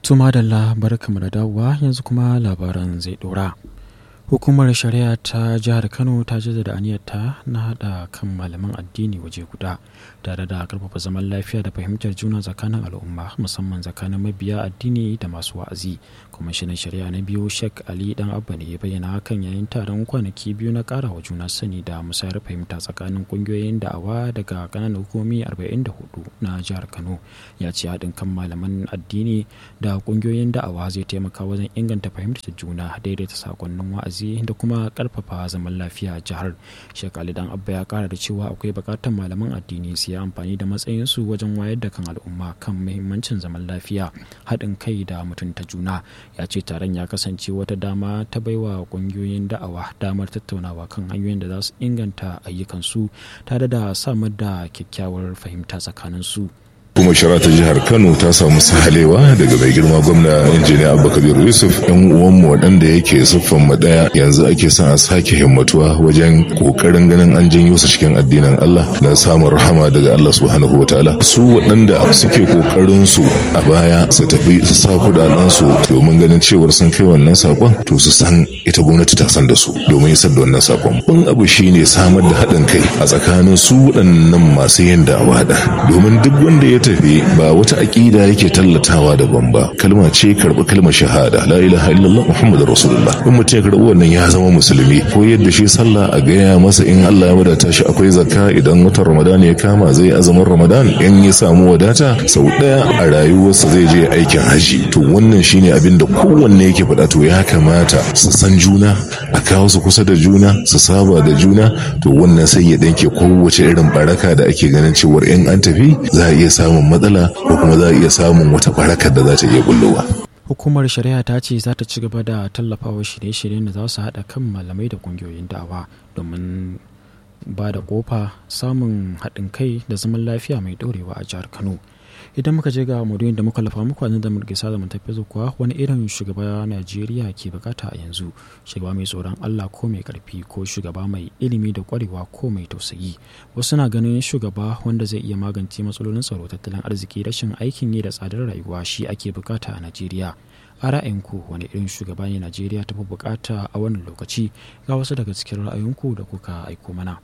Tuma da barkamu da dawowa yanzu kuma labaran zai dora. Hukumar shari'a ta jihar Kano ta jaddada aniyarta na haɗa kan malaman addini waje guda tare da karfafa zaman lafiya da fahimtar juna tsakanin al'umma musamman tsakanin mabiya addini da masu wa'azi. Kwamishinan shari'a na biyu Sheikh Ali Dan Abba ne ya bayyana hakan yayin taron kwanaki biyu na ƙara wa juna sani da musayar fahimta tsakanin ƙungiyoyin da'awa daga ƙananan hukumomi 44 na jihar Kano. Ya ce haɗin kan malaman addini da ƙungiyoyin da'awa zai taimaka wajen inganta fahimtar juna daidaita sakonnin wa'azi da kuma karfafa zaman lafiya a jihar shekali dan abba ya kara da cewa akwai bukatar malaman addini su yi amfani da matsayinsu wajen wayar da kan al'umma kan muhimmancin zaman lafiya haɗin kai da mutunta juna ya ce taron ya kasance wata dama ta baiwa ƙungiyoyin da'awa damar tattaunawa kan hanyoyin da za su inganta ayyukansu tare da samar da kyakkyawar fahimta tsakaninsu. kuma shara ta jihar kano ta samu sahalewa daga mai girma gwamna injiniya abubakar yusuf yan uwanmu waɗanda yake siffan mu ɗaya yanzu ake son a sake himmatuwa wajen ƙoƙarin ganin an janyo su cikin addinin allah na samun rahama daga allah subhanahu wa ta'ala su waɗanda suke ƙoƙarin su a baya su tafi su sa kuɗaɗen su domin ganin cewar sun kai wannan sakon to su san ita gwamnati ta san da su domin isar da wannan sakon ban abu shine samar da haɗin kai a tsakanin su waɗannan masu yin da'awa da domin duk wanda ya tafi ba wata aƙida yake tallatawa daban ba kalma ce karɓi kalmar shahada la ilaha illallah muhammadur rasulullah in mutum ya karɓi wannan ya zama musulmi ko yadda shi sallah a gaya masa in Allah ya wadata shi akwai zakka idan watan ramadan ya kama zai azumin ramadan in ya samu wadata sau ɗaya a rayuwarsa zai je aikin haji to wannan shine abin da kowanne yake faɗa to ya kamata su san juna a kawo su kusa da juna su saba da juna to wannan sai ya danke kowace irin baraka da ake ganin cewar in an tafi za a iya samun samun matsala ko kuma za a iya samun wata barakar da za ta iya bullowa. Hukumar shari'a ta ce za ta ci gaba da tallafawa shirye-shiryen da za su haɗa kan malamai da ƙungiyoyin da'awa domin ba da ƙofa samun haɗin kai da zaman lafiya mai ɗorewa a jihar Kano. idan muka je ga maudu'in da muka lafa muku da muke sada mun tafi kuwa wani irin shugaba Najeriya ke bukata a yanzu shugaba mai tsoron Allah ko mai karfi ko shugaba mai ilimi da kwarewa ko mai tausayi wasu na ganin shugaba wanda zai iya magance matsalolin tsaro tattalin arziki rashin aikin yi da tsadar rayuwa shi ake bukata a Najeriya a ra'ayinku wani irin shugaba ne Najeriya ta fi bukata a wannan lokaci ga wasu daga cikin ra'ayinku da kuka aiko mana.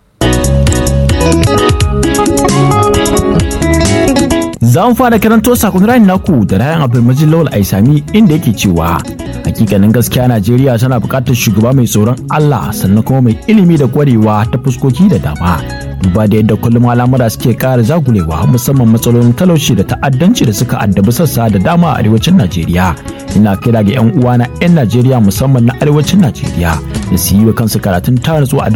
Za mu fara karanto sakon rayin naku da rayan Abdulmajid Lawal Aisami inda yake cewa hakikanin gaskiya Najeriya tana buƙatar shugaba mai tsoron Allah sannan kuma mai ilimi da kwarewa ta fuskoki da dama. Duba da yadda kullum al'amura suke ƙara zagulewa musamman matsalolin talauci da ta'addanci da suka addabi sassa da dama a arewacin Najeriya. Ina kira ga 'yan uwana 'yan Najeriya musamman na arewacin Najeriya da su yi wa kansu karatun taratsu a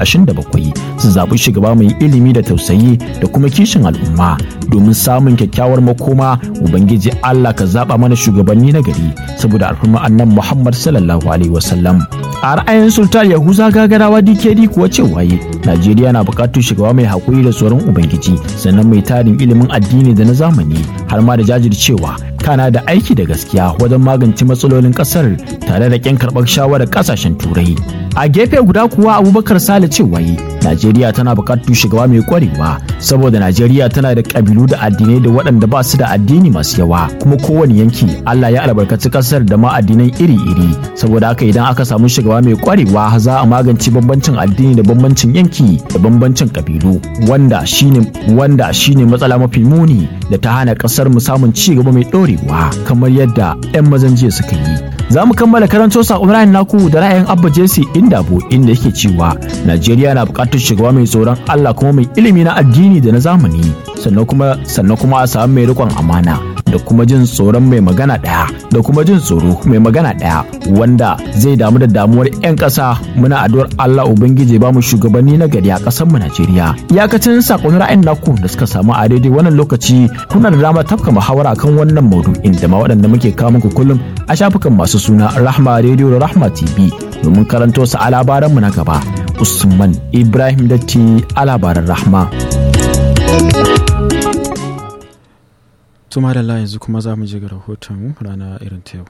2027 su zaɓi shugaba mai ilimi da tausayi da kuma kishin al'umma domin samun kyakkyawar makoma ubangiji Allah ka zaba mana shugabanni na gari saboda alfarma annan Muhammad sallallahu alaihi wasallam a ra'ayin sultan yahuza gagarawa dkd kuwa cewa yi najeriya na buƙatar shugaba mai haƙuri da tsoron ubangiji sannan mai tarin ilimin addini da na zamani har ma da jajircewa kana da aiki da gaskiya wajen magance matsalolin ƙasar tare da ƙin karɓar shawarar ƙasashen turai a gefe guda kuwa abubakar sale cewa yi najeriya tana buƙatar shugaba mai ƙwarewa saboda najeriya tana da ƙabilu da addinai da waɗanda ba su da addini masu yawa kuma kowane yanki allah ya albarkaci ƙasar da ma addinai iri-iri saboda haka idan aka samu shugaba mai ƙwarewa za a magance bambancin addini da bambancin yanki da bambancin ƙabilu wanda shine wanda shine matsala mafi muni da ta hana ƙasar mu samun ci gaba mai ɗorewa kamar yadda 'yan mazan jiya suka yi za mu kammala karanto sakon ra'ayin naku da ra'ayin abba jesse indabo inda yake cewa najeriya na buƙatar shugaba mai tsoron allah kuma mai ilimi na addini da na zamani sannan kuma sannan kuma a samu mai riƙon amana da kuma jin tsoron mai magana ɗaya da kuma jin tsoro mai magana ɗaya wanda zai damu da damuwar 'yan ƙasa muna addu'ar Allah Ubangiji ba mu shugabanni na gari a ƙasar mu Najeriya iyakacin sakon ra'ayin naku da suka samu a daidai wannan lokaci kuna da dama tafka muhawara kan wannan maudu'in da ma waɗanda muke kawo muku kullum a shafukan masu suna Rahma Radio da Rahma TV domin karanto su a labaran mu na gaba Usman Ibrahim Datti a labaran Rahma. tuma da yanzu kuma za mu je ga rahoton rana irin ta yau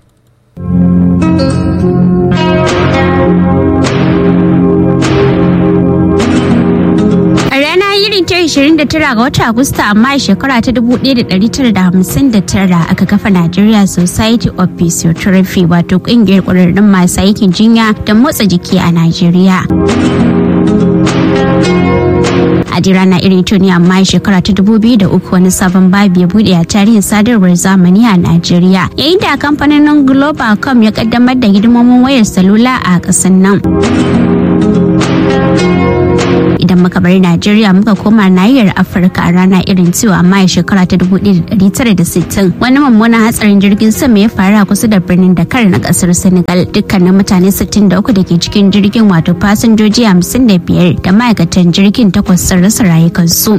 A rana irin ta 29 ga watan Agusta amma a shekara ta 1959 aka kafa Nigeria Society of Physiotherapy wato kungiyar ƙwararrun masu aikin jinya da motsa jiki a Najeriya. a rana irin tuni amma shekara ta dubu biyu da uku wani sabon babi ya bude a tarihin sadarwar zamani a Najeriya yayin da kamfanin Globacom ya kaddamar da hidimomin wayar salula a ƙasar nan. idan muka bar Najeriya muka koma nahiyar Afirka a rana irin cewa amma a shekara ta 1960 wani mummunan hatsarin jirgin sama ya faru a kusa da birnin Dakar na kasar Senegal dukkanin mutane 63 da ke cikin jirgin wato fasinjoji 55 da ma'aikatan jirgin takwas sun rasa rayukansu.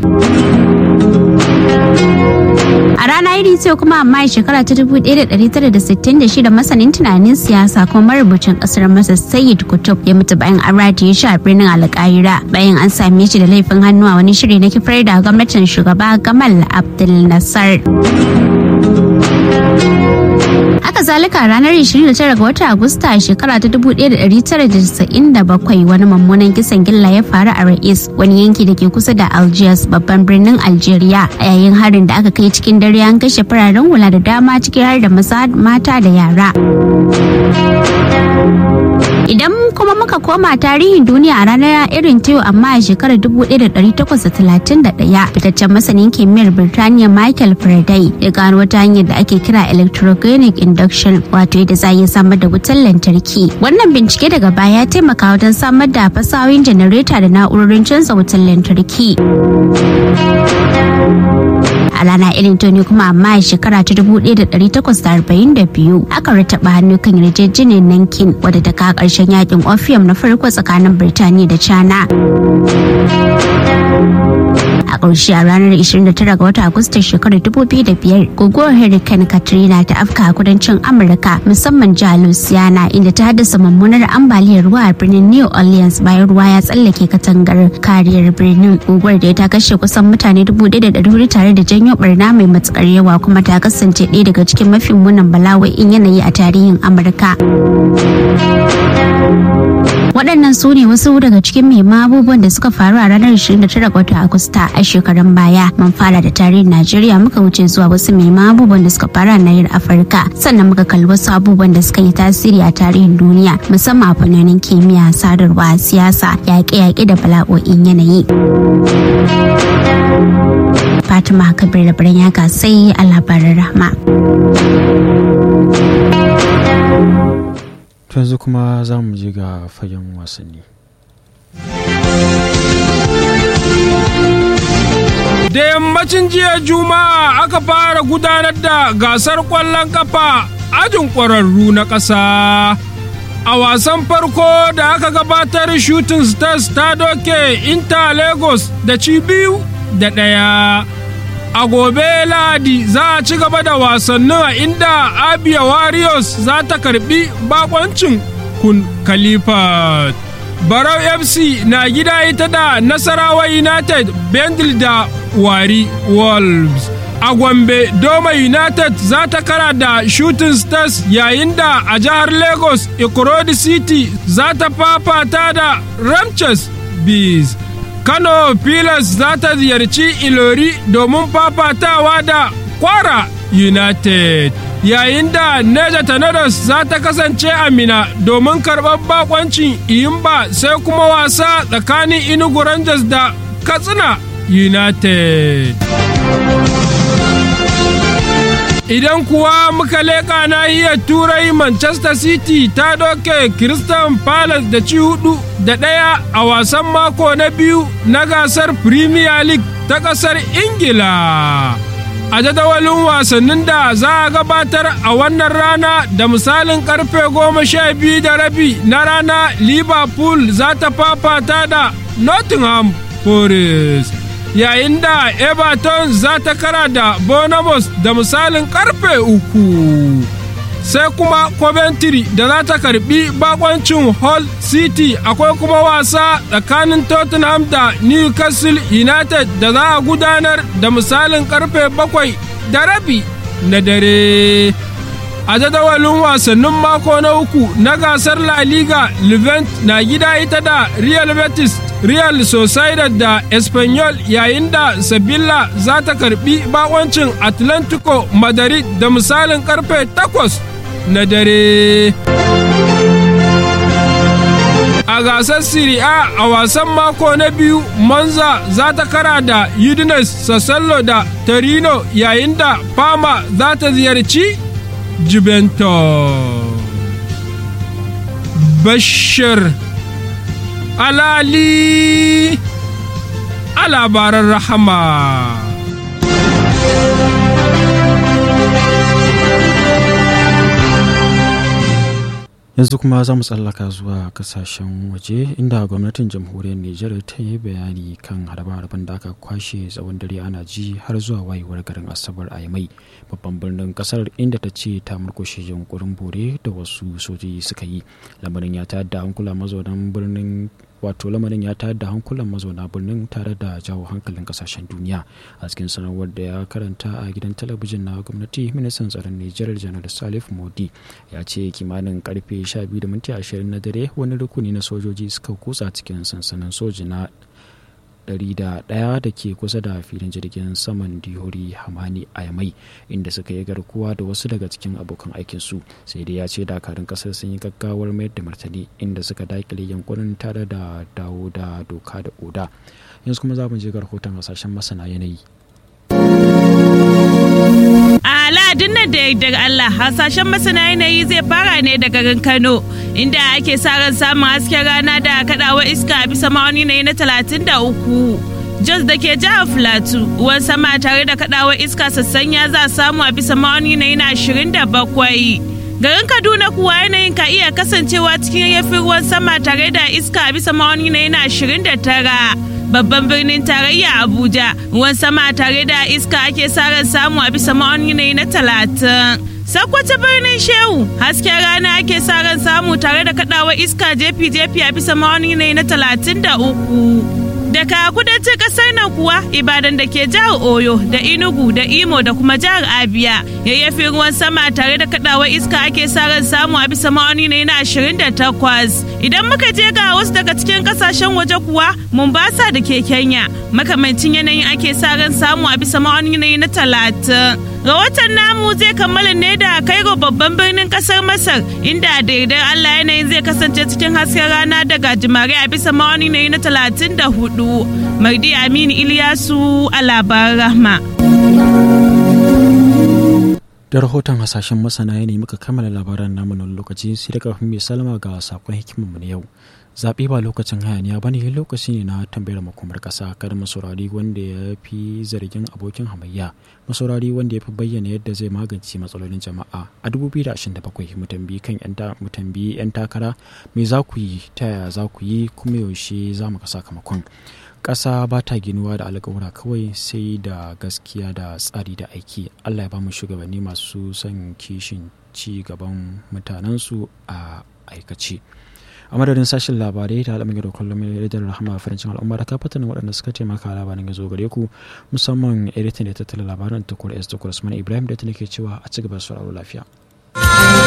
A rana iri ce kuma amma shekara ta 1966 masanin tunanin siyasa kuma marubucin kasar Masar Sayyid Kutub ya mutu bayan an rataye shi a birnin Alƙahira bayan an same shi da laifin hannu a wani shiri na kifar da gwamnatin shugaba Gamal Abdel Nasser. Haka zalika ranar 29 ga watan Agusta a shekara ta 1997 wani mummunan kisan gilla ya faru a Ra'is wani yanki da ke kusa da Algiers babban birnin Algeria a yayin harin da aka kai cikin dare an kashe fararen hula da dama ciki har da maza mata da yara. Idan kuma muka koma tarihin duniya a ranar irin ta amma a shekarar 1831 fitaccen masanin kimiyyar Birtaniya Michael Faraday ya gano wata hanyar da ake kira electrogenic induction wato yadda za a iya samar da wutar lantarki. Wannan bincike daga baya ya taimaka wajen samar da fasahohin janareta da na'urorin canza wutar lantarki. a rana irin ta ne kuma amma a shekara ta 1842 aka rataba hannu kan yarjejeniyar nankin wadda ta kawo ƙarshen yakin opium na farko tsakanin birtaniya da china a ƙarshe a ranar 29 ga watan agustan shekarar 2005 guguwar hurricane katrina ta afka a kudancin amurka musamman jihar louisiana inda ta haddasa mummunar ambaliyar ruwa a birnin new orleans bayan ruwa ya tsallake katangar kariyar birnin guguwar da ta kashe kusan mutane 1,400 tare da janyo barna mai matukar yawa kuma ta kasance ɗaya daga cikin mafi munin bala'o'in yanayi a tarihin amurka waɗannan su ne wasu daga cikin muhimman abubuwan da suka faru a ranar 29 ga watan agusta a shekarun baya mun fara da tarihin najeriya muka wuce zuwa wasu muhimman abubuwan da suka faru a nahiyar afirka sannan muka kalli wasu abubuwan da suka yi tasiri a tarihin duniya musamman a fannonin kimiyya sadarwa siyasa yaƙe-yaƙe da bala'o'in yanayi fatima kabir da birnin yaka sai a labarin rahma yanzu kuma za mu je ga fagen wasanni Da yammacin jiya Juma'a aka fara gudanar da gasar ƙwallon kafa ajin ƙwararru na ƙasa. A wasan farko da aka gabatar Shooting Stars ta doke Inter Lagos da ci biyu da ɗaya. A gobe Lahadi za a ci gaba da wasannin a inda Abia Warriors za ta karbi bakoncin Kun Khalifa. Barau FC na gida ita da Nasarawa United Bendel da Wari Wolves. A Gombe Doma United za ta kara da Shooting Stars yayin da a jihar Lagos Ikorodi City za ta fafata da Ramches Bees. Kano Pilas za ta ziyarci Ilori domin fafatawa da Kwara United. Yayin da Neja Tornadoes za ta kasance a Mina domin karɓar bakoncin Iyimba sai kuma wasa tsakanin Inugu Rangers da Katsina United. Idan kuwa muka leƙa nahiyar Turai Manchester City ta doke Crystal Palace da ci hudu da ɗaya a wasan mako na biyu na gasar Premier League ta ƙasar Ingila. A jadawalin wasannin da za a gabatar a wannan rana da misalin karfe goma sha biyu da rabi na rana Liverpool za ta fafata da Nottingham Forest. yayin da everton za ta kara da bonamos da misalin karfe uku sai kuma coventry da za ta karbi bakoncin hull city akwai kuma wasa tsakanin tottenham da newcastle united da za a gudanar da misalin karfe bakwai da rabi na dare a jadawalin wasannin mako na uku na gasar la liga levent na gida ita da real betis real sociedad da espanyol yayin da sevilla za ta karbi bakoncin atlantico madrid da misalin karfe 8 na dare a gasar Serie A a wasan mako na biyu Monza za ta kara da Udinese Sassuolo da Torino yayin da Parma za ta ziyarci Juventus. Bashir Alali a labaran rahama. yanzu kuma za mu tsallaka zuwa kasashen waje inda gwamnatin jamhuriyar nijar ta yi bayani kan harbe-harben da aka kwashe tsawon dare ana ji har zuwa wayewar garin asabar a mai babban birnin kasar inda ta ce ta murkushe yunkurin bore da wasu sojoji suka yi lamarin ya tayar da hankula mazaunan birnin wato lamarin ya tayar da hankulan mazauna birnin tare da jawo hankalin kasashen duniya a cikin sanarwar da ya karanta a gidan talabijin na gwamnati ministan tsaron nijar janar salif modi ya ce kimanin karfe 12:20 na dare wani rukuni na sojoji suka kutsa cikin sansanin soji na 101 da ke kusa da filin jirgin saman dihori hamani a yamai inda suka yi garkuwa da wasu daga cikin abokan aikinsu sai dai ya ce dakarun kasar sun yi gaggawar mayar da martani inda suka dakile yankunan tare da dawo da doka da oda yanzu kuma za mu je ga rahoton hasashen masana yanayi a ladin nan da daga Allah hasashen masana yanayi zai fara ne da garin Kano inda ake sa ran samun hasken rana da kadawa iska a bisa ma'auni na na talatin da uku. Jos da ke jihar Filatu ruwan sama tare da kadawa iska sassanya za a samu a bisa ma'auni na na ashirin da bakwai. Garin Kaduna kuwa yanayin ka iya kasancewa cikin yafin ruwan sama tare da iska a bisa ma'auni na yana ashirin da tara. babban birnin tarayya abuja ruwan sama tare da iska ake sa ran samu a bisa ma'auni na talatin sakwata birnin shehu hasken rana ake sa ran samu tare da kadawa iska jefi-jefi a bisa ma'auni na talatin da uku daga kudancin kasar nan kuwa ibadan da ke jihar oyo da inugu da imo da kuma jihar abia yayyafi ruwan sama tare da kadawa iska ake sa ran samu a bisa ma'auni na ashirin da takwas idan muka je ga wasu daga cikin kasashen waje kuwa mombasa da ke kenya makamancin yanayin ake sa ran samu a bisa ma'auni na talatin rahoton namu zai kammala ne da kairo babban birnin kasar masar inda da yardar allah yanayin zai kasance cikin hasken rana da gajimare a bisa ma'auni na talatin da hudu mardi aminu iliyasu a labaran rahma da rahoton hasashen masana yanayi muka kammala labaran namu na lokaci sai da kafin mai salama ga sakon hikimarmu na yau zaɓe ba lokacin hayaniya ba ne lokaci ne na tambayar makomar ƙasa kada masaurari wanda ya fi zargin abokin hamayya masaurari wanda ya fi bayyana yadda zai magance matsalolin jama'a a 2027 mu tambayi kan mu tambayi 'yan takara me za ku yi ta yaya za ku yi kuma yaushe za mu ga sakamakon ƙasa ba ta ginuwa da alƙawura kawai sai da gaskiya da tsari da aiki allah ya ba mu shugabanni masu son kishin ci gaban mutanensu a aikace a madadin sashen labarai da al'amuran da kullum da rahama farancin al'umma da kafatan waɗanda suka taimaka labarin ya zo gare ku musamman editan da tattala labaran tukur s tukur usman ibrahim da ta nake cewa a ci gaba sauraro lafiya